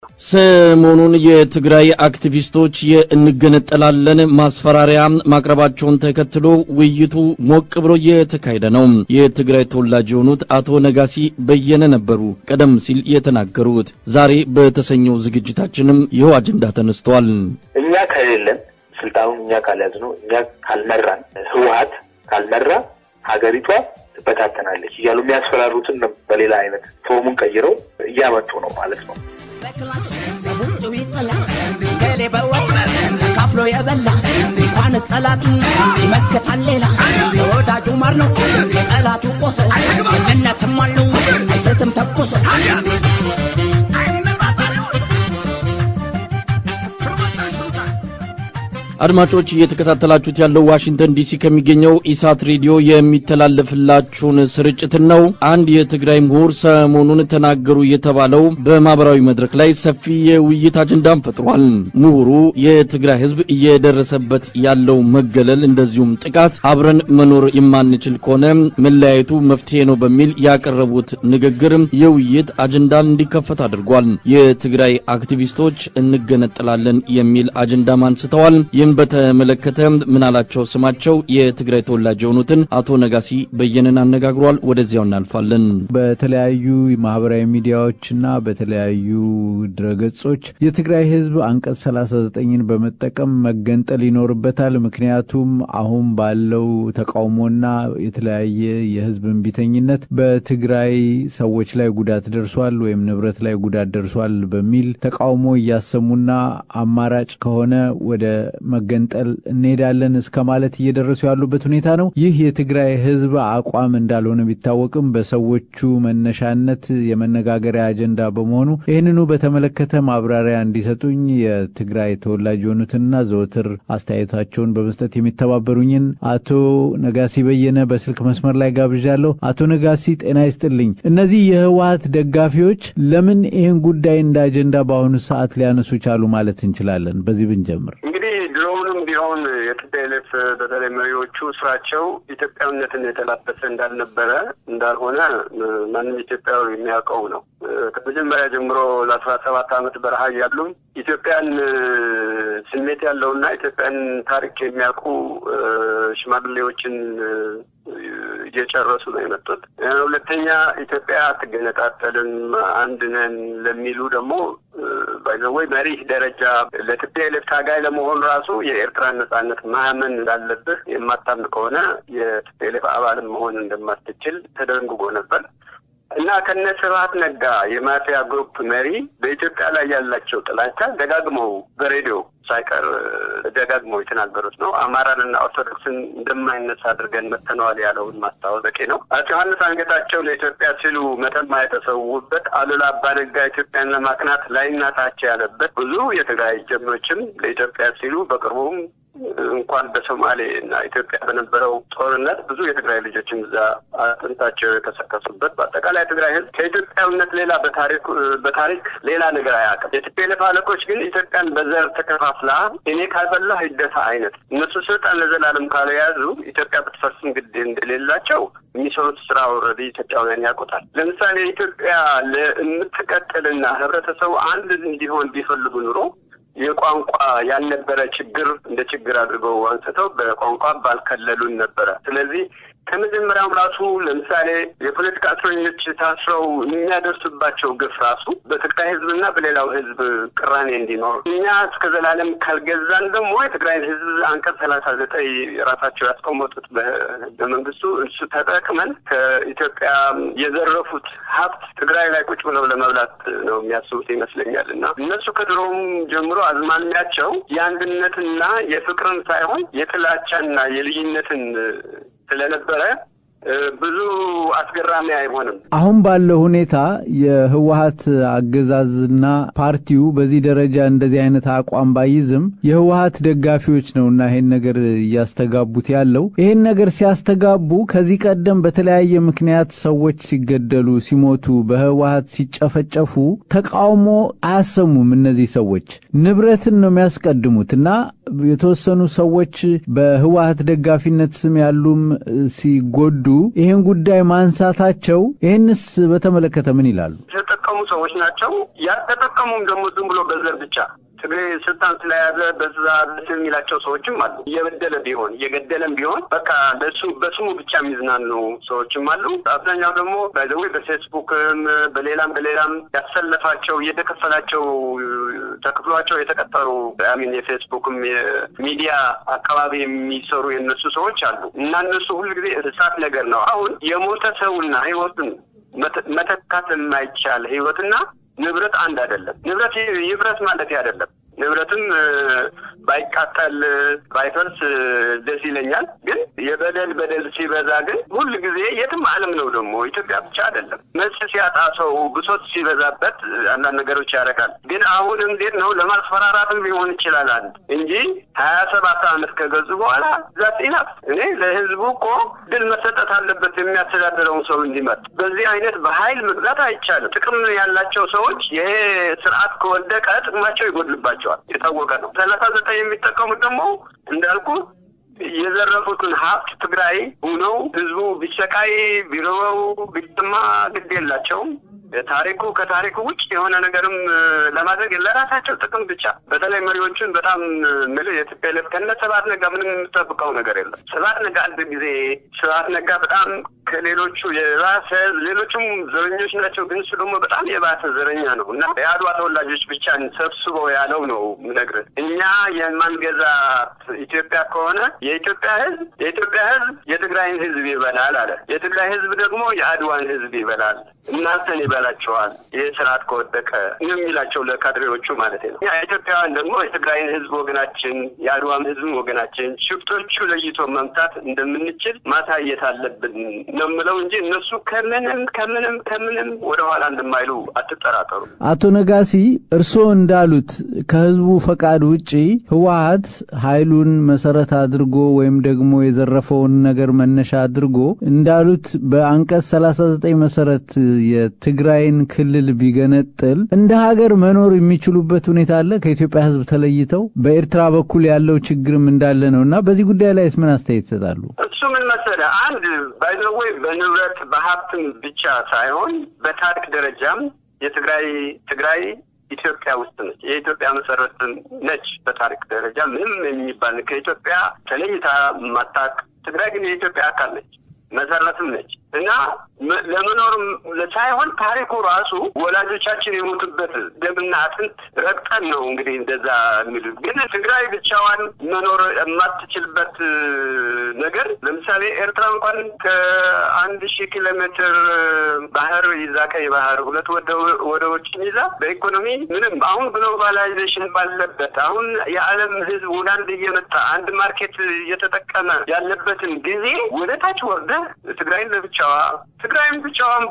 ሰሞኑን የትግራይ አክቲቪስቶች የእንገነጠላለን ማስፈራሪያ ማቅረባቸውን ተከትሎ ውይይቱ ሞቅ ብሎ እየተካሄደ ነው። የትግራይ ተወላጅ የሆኑት አቶ ነጋሲ በየነ ነበሩ ቀደም ሲል የተናገሩት። ዛሬ በተሰኘው ዝግጅታችንም ይኸው አጀንዳ ተነስቷል። እኛ ከሌለን ስልጣኑን እኛ ካልያዝነው እኛ ካልመራን ህወሀት ካልመራ ሀገሪቷ ትበታተናለች እያሉ የሚያስፈራሩትን በሌላ አይነት ፎርሙን ቀይረው እያመጡ ነው ማለት ነው። ገሌ በወጥ ካፍሎ የበላ እንኳንስ ጠላቱን ይመክታል ሌላ የወዳጁ ማር ነው የጠላቱ ቆሶ ምንነትም አለው አይስትም ተኩሶ አድማጮች እየተከታተላችሁት ያለው ዋሽንግተን ዲሲ ከሚገኘው ኢሳት ሬዲዮ የሚተላለፍላችሁን ስርጭትን ነው። አንድ የትግራይ ምሁር ሰሞኑን ተናገሩ የተባለው በማህበራዊ መድረክ ላይ ሰፊ የውይይት አጀንዳም ፈጥሯል። ምሁሩ የትግራይ ሕዝብ እየደረሰበት ያለው መገለል፣ እንደዚሁም ጥቃት አብረን መኖር የማንችል ከሆነ መለያየቱ መፍትሄ ነው በሚል ያቀረቡት ንግግር የውይይት አጀንዳን እንዲከፈት አድርጓል። የትግራይ አክቲቪስቶች እንገነጠላለን የሚል አጀንዳም አንስተዋል። ይህም በተመለከተ ምናላቸው ስማቸው የትግራይ ተወላጅ የሆኑትን አቶ ነጋሲ በየነን አነጋግሯል። ወደዚያው እናልፋለን። በተለያዩ ማህበራዊ ሚዲያዎችና በተለያዩ ድረገጾች የትግራይ ህዝብ አንቀጽ 39ን በመጠቀም መገንጠል ይኖርበታል። ምክንያቱም አሁን ባለው ተቃውሞና የተለያየ የህዝብ እምቢተኝነት በትግራይ ሰዎች ላይ ጉዳት ደርሷል ወይም ንብረት ላይ ጉዳት ደርሷል በሚል ተቃውሞ እያሰሙና አማራጭ ከሆነ ወደ መገንጠል እንሄዳለን እስከ ማለት እየደረሱ ያሉበት ሁኔታ ነው። ይህ የትግራይ ህዝብ አቋም እንዳልሆነ ቢታወቅም በሰዎቹ መነሻነት የመነጋገሪያ አጀንዳ በመሆኑ ይህንኑ በተመለከተ ማብራሪያ እንዲሰጡኝ የትግራይ ተወላጅ የሆኑትንና ዘወትር አስተያየታቸውን በመስጠት የሚተባበሩኝን አቶ ነጋሲ በየነ በስልክ መስመር ላይ ጋብዣለሁ። አቶ ነጋሲ ጤና ይስጥልኝ። እነዚህ የህወሀት ደጋፊዎች ለምን ይህን ጉዳይ እንደ አጀንዳ በአሁኑ ሰዓት ሊያነሱ ቻሉ ማለት እንችላለን? በዚህ ብንጀምር እንግዲህ ድሮውንም ቢሆን የቲፒኤልኤፍ በተለይ መሪዎቹ ስራቸው ኢትዮጵያዊነትን የተላበሰ እንዳልነበረ እንዳልሆነ ማንም ኢትዮጵያዊ የሚያውቀው ነው። ከመጀመሪያ ጀምሮ ለአስራ ሰባት ዓመት በረሃ ያሉ ኢትዮጵያን ስሜት ያለውና ኢትዮጵያን ታሪክ የሚያውቁ ሽማግሌዎችን እየጨረሱ ነው የመጡት። ሁለተኛ ኢትዮጵያ አትገነጣጠልም አንድ ነን ለሚሉ ደግሞ ባይዘወይ መሪህ ደረጃ ለቲፒኤልኤፍ ታጋይ ለመሆን ራሱ የኤርትራን ነጻነት ማመን እንዳለብህ የማታምን ከሆነ የቲፒኤልኤፍ አባልም መሆን እንደማትችል ተደንግጎ ነበር እና ከነ ስብሀት ነጋ የማፊያ ግሩፕ መሪ በኢትዮጵያ ላይ ያላቸው ጥላቻ ደጋግመው በሬዲዮ ሳይቀር ደጋግመው የተናገሩት ነው። አማራንና ኦርቶዶክስን እንደማይነሳ አድርገን መተነዋል ያለውን ማስታወስ በቂ ነው። አቶ ዮሐንስ አንገታቸው ለኢትዮጵያ ሲሉ መተማ የተሰዉበት፣ አሉላ አባነጋ ኢትዮጵያን ለማቅናት ላይናታቸው ያለበት፣ ብዙ የትግራይ ጀግኖችም ለኢትዮጵያ ሲሉ በቅርቡም እንኳን በሶማሌ እና ኢትዮጵያ በነበረው ጦርነት ብዙ የትግራይ ልጆችም እዛ አጥንታቸው የተሰከሱበት በአጠቃላይ ትግራይ ሕዝብ ከኢትዮጵያዊነት ሌላ በታሪክ በታሪክ ሌላ ነገር አያውቅም። የቲፒኤልኤፍ አለቆች ግን ኢትዮጵያን በዘር ተከፋፍላ እኔ ካልበላህ ይደፋ አይነት እነሱ ስልጣን ለዘላለም ካልያዙ ኢትዮጵያ ብትፈርስም ግድ እንደሌላቸው የሚሰሩት ስራ ወረዲ ኢትዮጵያውያን ያውቁታል። ለምሳሌ ኢትዮጵያ ለምትቀጥልና ህብረተሰቡ አንድ እንዲሆን ቢፈልጉ ኑሮ የቋንቋ ያልነበረ ችግር እንደ ችግር አድርገው አንስተው በቋንቋ ባልከለሉን ነበረ። ስለዚህ ከመጀመሪያውም ራሱ ለምሳሌ የፖለቲካ እስረኞች ታስረው የሚያደርሱባቸው ግፍ ራሱ በትግራይ ህዝብና በሌላው ህዝብ ቅራኔ እንዲኖር እኛ እስከ ዘላለም ካልገዛን ደግሞ የትግራይ ህዝብ አንቀጽ ሰላሳ ዘጠኝ ራሳቸው ያስቀመጡት በህገ መንግስቱ እሱ ተጠቅመን ከኢትዮጵያ የዘረፉት ሀብት ትግራይ ላይ ቁጭ ብለው ለመብላት ነው የሚያስቡት ይመስለኛል። እና እነሱ ከድሮም ጀምሮ አዝማሚያቸው የአንድነትና የፍቅርን ሳይሆን የጥላቻና የልዩነትን ስለነበረ ብዙ አስገራሚ አይሆንም። አሁን ባለው ሁኔታ የህወሀት አገዛዝና ፓርቲው በዚህ ደረጃ እንደዚህ አይነት አቋም ባይዝም የህወሀት ደጋፊዎች ነውና ይሄን ነገር እያስተጋቡት ያለው ይሄን ነገር ሲያስተጋቡ ከዚህ ቀደም በተለያየ ምክንያት ሰዎች ሲገደሉ፣ ሲሞቱ፣ በህወሀት ሲጨፈጨፉ ተቃውሞ አያሰሙም። እነዚህ ሰዎች ንብረትን ነው የሚያስቀድሙት እና የተወሰኑ ሰዎች በህወሀት ደጋፊነት ስም ያሉም ሲጎዱ ይህን ጉዳይ ማንሳታቸው ይህንስ በተመለከተ ምን ይላሉ? የተጠቀሙ ሰዎች ናቸው። ያልተጠቀሙም ደግሞ ዝም ብሎ በዘር ብቻ ትግሬ ስልጣን ስለያዘ በዛ ደስ የሚላቸው ሰዎችም አሉ። እየበደለ ቢሆን እየገደለም ቢሆን በቃ ለሱ በስሙ ብቻ የሚዝናኑ ሰዎችም አሉ። አብዛኛው ደግሞ ባይዘዌ በፌስቡክም በሌላም በሌላም ያሰለፋቸው እየተከፈላቸው ተክፍሏቸው የተቀጠሩ አሚን የፌስቡክም የሚዲያ አካባቢ የሚሰሩ የነሱ ሰዎች አሉ እና እነሱ ሁልጊዜ እሳት ነገር ነው። አሁን የሞተ ሰውና ህይወትን መተካት የማይቻል ህይወትና ንብረት አንድ አይደለም። ንብረት ይፍረስ ማለት አይደለም። ንብረትም ባይቃጠል ባይፈርስ ደስ ይለኛል። ግን የበደል በደል ሲበዛ ግን ሁል ጊዜ የትም ዓለም ነው ደግሞ ኢትዮጵያ ብቻ አይደለም። መልስ ሲያጣ ሰው ብሶት ሲበዛበት አንዳንድ ነገሮች ያደርጋል። ግን አሁን እንዴት ነው ለማስፈራራትም ሊሆን ይችላል አንድ እንጂ ሀያ ሰባት ዓመት ከገዙ በኋላ ዛት ኢናፍ እኔ ለህዝቡ እኮ ድል መሰጠት አለበት የሚያስተዳድረውን ሰው እንዲመርጥ። በዚህ አይነት በኃይል መግዛት አይቻልም። ጥቅም ያላቸው ሰዎች ይሄ ስርዓት ከወደቀ ጥቅማቸው ይጎድልባቸዋል። የታወቀ ነው። ሰላሳ ዘጠኝ የሚጠቀሙት ደግሞ እንዳልኩ የዘረፉትን ሀብት ትግራይ ሁነው ህዝቡ ቢሰቃይ ቢረበው ቢጠማ ግድ የላቸውም። ታሪኩ ከታሪኩ ውጭ የሆነ ነገርም ለማድረግ ለራሳቸው ጥቅም ብቻ በተለይ መሪዎቹን በጣም ምል የትፔልፍ ከነ ስብሐት ነጋ ምንም የምጠብቀው ነገር የለም። ስብሐት ነጋ አንድ ጊዜ ስብሐት ነጋ በጣም ከሌሎቹ የባሰ ሌሎቹም ዘረኞች ናቸው፣ ግን እሱ ደግሞ በጣም የባሰ ዘረኛ ነው እና የአድዋ ተወላጆች ብቻ ሰብስበው ያለው ነው የምነግርህ። እኛ የማንገዛት ኢትዮጵያ ከሆነ የኢትዮጵያ ህዝብ የኢትዮጵያ ህዝብ የትግራይን ህዝብ ይበላል አለ። የትግራይ ህዝብ ደግሞ የአድዋን ህዝብ ይበላል፣ እናንተን ይበላቸዋል። ይህ ስርዓት ከወደቀ ነው የሚላቸው ለካድሬዎቹ ማለት ነው። ኢትዮጵያውያን ደግሞ የትግራይን ህዝብ ወገናችን፣ የአድዋም ህዝብ ወገናችን፣ ሽፍቶቹ ለይቶ መምታት እንደምንችል ማሳየት አለብን ነው የምለው እንጂ እነሱ ከምንም ከምንም ከምንም ወደኋላ እንደማይሉ አትጠራጠሩ። አቶ ነጋሲ እርስዎ እንዳሉት ከህዝቡ ፈቃድ ውጪ ህወሀት ኃይሉን መሰረት አድርጎ ወይም ደግሞ የዘረፈውን ነገር መነሻ አድርጎ እንዳሉት በአንቀጽ 39 መሰረት የትግራይን ክልል ቢገነጥል እንደ ሀገር መኖር የሚችሉበት ሁኔታ አለ ከኢትዮጵያ ህዝብ ተለይተው በኤርትራ በኩል ያለው ችግርም እንዳለ ነው እና በዚህ ጉዳይ ላይ ምን አስተያየት ይሰጣሉ? እሱ ምን መሰለህ አንድ ባይዘወይ በንብረት በሀብትም ብቻ ሳይሆን በታሪክ ደረጃም የትግራይ ትግራይ ኢትዮጵያ ውስጥ ነች። የኢትዮጵያ መሰረት ነች። በታሪክ ደረጃ ምንም የሚባል ከኢትዮጵያ ተለይታ ማታቅ ትግራይ ግን የኢትዮጵያ አካል ነች፣ መሰረትም ነች እና ለመኖርም ሳይሆን ታሪኩ ራሱ ወላጆቻችን የሞቱበት ደምና አጥንት ረግጠን ነው እንግዲህ እንደዛ የሚሉት። ግን ትግራይ ብቻዋን መኖር የማትችልበት ነገር ለምሳሌ ኤርትራ እንኳን ከአንድ ሺህ ኪሎ ሜትር ባህር ይዛ ቀይ ባህር ሁለት ወደቦችን ይዛ በኢኮኖሚ ምንም አሁን ግሎባላይዜሽን ባለበት አሁን የዓለም ሕዝብ ወደ አንድ እየመጣ አንድ ማርኬት እየተጠቀመ ያለበትን ጊዜ ወደ ታች ወርደ ትግራይን ለብቻዋ ትግራይም ብቻዋን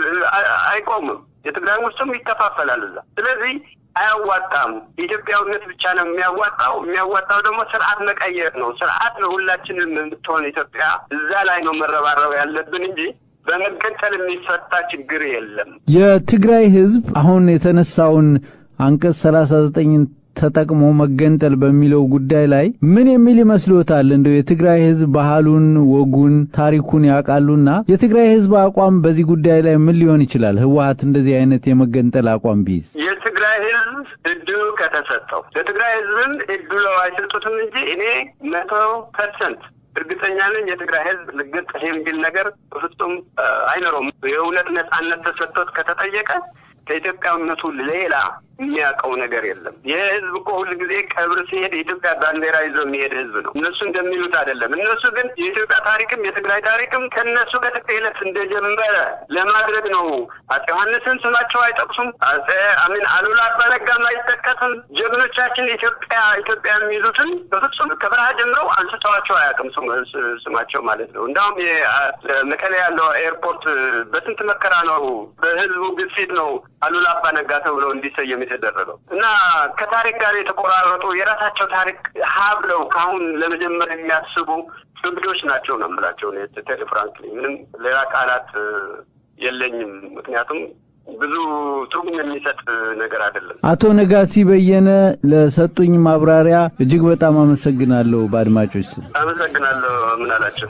አይቆምም። የትግራይ ውስጥም ይከፋፈላል እዛ። ስለዚህ አያዋጣም። ኢትዮጵያዊነት ብቻ ነው የሚያዋጣው። የሚያዋጣው ደግሞ ስርዓት መቀየር ነው። ስርዓት ነው ሁላችንም የምትሆን ኢትዮጵያ። እዛ ላይ ነው መረባረብ ያለብን እንጂ በመገንጠል የሚፈታ ችግር የለም። የትግራይ ህዝብ አሁን የተነሳውን አንቀጽ ሰላሳ ዘጠኝን ተጠቅሞ መገንጠል በሚለው ጉዳይ ላይ ምን የሚል ይመስልዎታል? እንደው የትግራይ ህዝብ ባህሉን፣ ወጉን፣ ታሪኩን ያውቃሉና የትግራይ ህዝብ አቋም በዚህ ጉዳይ ላይ ምን ሊሆን ይችላል? ህወሀት እንደዚህ አይነት የመገንጠል አቋም ቢይዝ የትግራይ ህዝብ እድሉ ከተሰጠው ለትግራይ ህዝብም እድሉ አይሰጡትም እንጂ እኔ መቶ ፐርሰንት እርግጠኛ ነኝ የትግራይ ህዝብ ልገንጠል የሚል ነገር በፍጹም አይኖረውም። የእውነት ነጻነት ተሰጥቶት ከተጠየቀ ከኢትዮጵያዊነቱ ሌላ የሚያውቀው ነገር የለም። ይህ ህዝብ እኮ ሁል ጊዜ ቀብር ሲሄድ የኢትዮጵያ ባንዲራ ይዞ የሚሄድ ህዝብ ነው። እነሱ እንደሚሉት አይደለም። እነሱ ግን የኢትዮጵያ ታሪክም የትግራይ ታሪክም ከእነሱ ከትቅለት እንደጀመረ ለማድረግ ነው። አፄ ዮሐንስን ስማቸው አይጠቅሱም። አፄ አሚን አሉላ አባነጋም አይጠቀስም። ጀግኖቻችን ኢትዮጵያ ኢትዮጵያ የሚሉትን በፍጹም ከበረሃ ጀምረው አንስተዋቸው አያውቅም ስማቸው ማለት ነው። እንዳውም መቀሌ ያለው ኤርፖርት በስንት መከራ ነው በህዝቡ ግፊት ነው አሉላ አባነጋ ተብሎ እንዲሰየም የተደረገው እና ከታሪክ ጋር የተቆራረጡ የራሳቸው ታሪክ ሀብለው ከአሁን ለመጀመር የሚያስቡ እብዶች ናቸው ነው የምላቸው። ቴሌ ፍራንክሊ ምንም ሌላ ቃላት የለኝም። ምክንያቱም ብዙ ትርጉም የሚሰጥ ነገር አይደለም። አቶ ነጋሲ በየነ ለሰጡኝ ማብራሪያ እጅግ በጣም አመሰግናለሁ። በአድማጮች ስም አመሰግናለሁ። ምን አላቸው?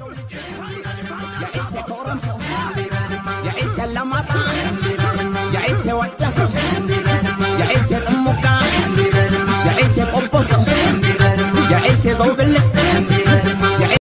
የኢሴ ኮረምሶ የኢሴ ለማጣ የኢሴ ወደሰ የኢሴ ጥሙጋ የኢሴ ቆቦሶ የኢሴ ዘውግልት